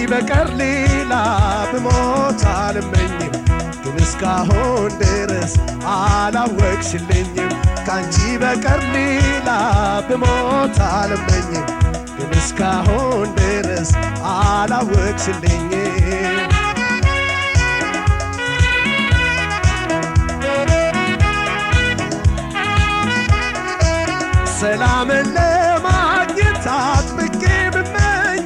በቀር ሌላ ብሞት አልመኝም ግን እስካሁን ድረስ አላወቅሽልኝም ካንቺ በቀር ሌላ ብሞት አልመኝም ግን እስካሁን ድረስ አላወቅሽልኝም ሰላምን ለማግኘት አጥብቄ ብመኝ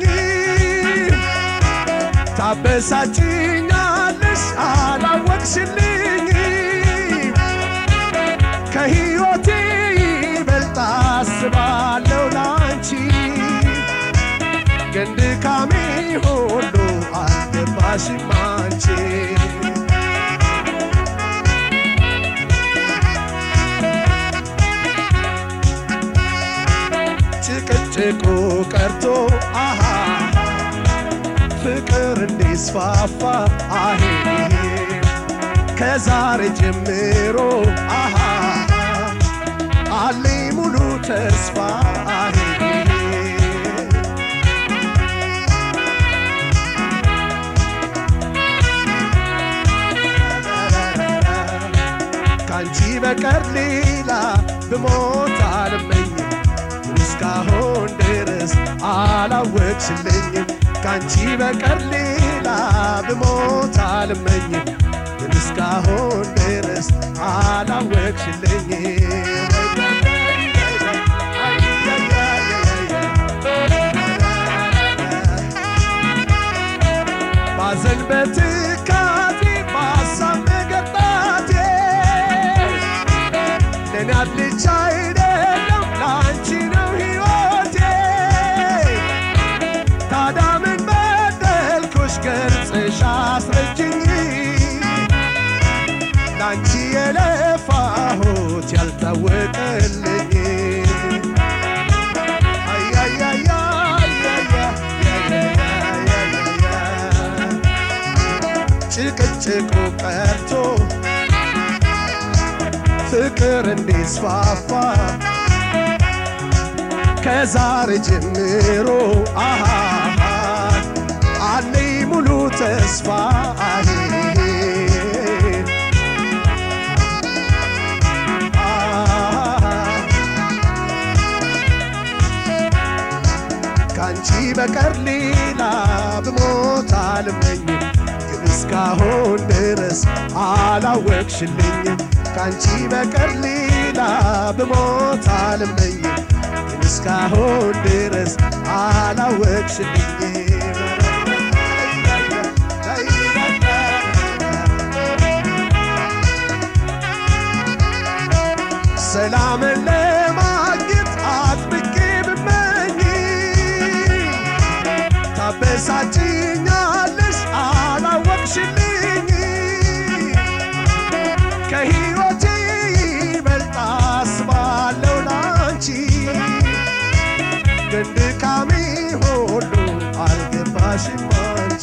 ታበሳጭኛለሽ አላወቅሽልኝ ከሕይወቴ ይበልጥ አስባለሁ ላንቺ ግን ድካሜ ሁሉ አልገባሽም አንቺ ጭቅጭቁ ቀርቶ አሃ ፍቅር እንዲስፋፋ አሄ ከዛሬ ጀምሮ አሃ አለኝ ሙሉ ተስፋ አሄ ካንቺ በቀር ሌላ ብሞት አልመኝም እስካሁን ድረስ አላወቅሽልኝም ካንቺ በቀር ሌላ ብሞት አልመኝም ግን እስካሁን ድረስ አላወቅሽልኝም ባዘን በትካዜ ባሳብ መገጣቴ ለእኔ አልቻ አይደለም ለአንቺ ነው ሕይወቴ ታዲያ ምን በደልኩሽ ገልጽሽ አስረጅኝ ለአንቺ የለፋሁት ያልታወቀልኝ ጭቅጭቁ ቀርቶ ፍቅር እንዲስፋፋ ከዛሬ ጀምሮ አሃ አለኝ ሙሉ ተስፋ አሄ ካንቺ በቀር ሌላ ብሞት አልመኝም ግን እስካሁን ድረስ አላወቅሽልኝም ካንቺ በቀር ሌላ ብሞት አልመኝም ግን እስካሁን ድረስ አላወቅሽልኝም ሰላምን ለማግኘት አጥብቄ ብመኝ ታበሳጭኛለሽ አላወቅሽልኝ ከሕይወቴ ይበልጥ አስባለሁ ላንቺ ግን ድካሜ ሁሉ አልገባሽም አንቺ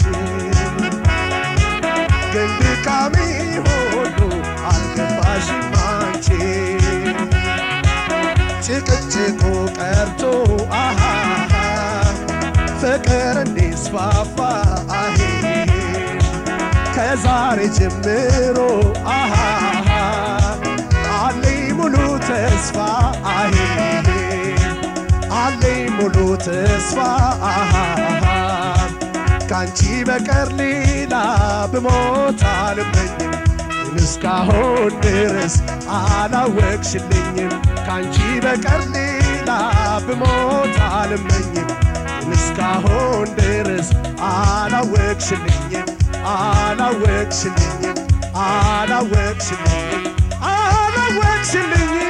ግን ድካሜ ሁሉ አልገባሽም አንቺ ጭቅጭቁ ቀርቶ አሃ ፍቅር እንዲስፋፋ አሄ ከዛሬ ጀምሮ አሃ አለኝ ሙሉ ተስፋ አሄ አለኝ ሙሉ ተስፋ አሃ ካንቺ በቀር ሌላ ብሞት አልመኝም ግን እስካሁን ድረስ አላወቅሽልኝም ካንቺ በቀር ሌላ ብሞት አልመኝም ግን እስካሁን ድረስ አላወቅሽልኝም አላወቅሽልኝም አላወቅሽልኝም አላወቅሽልኝም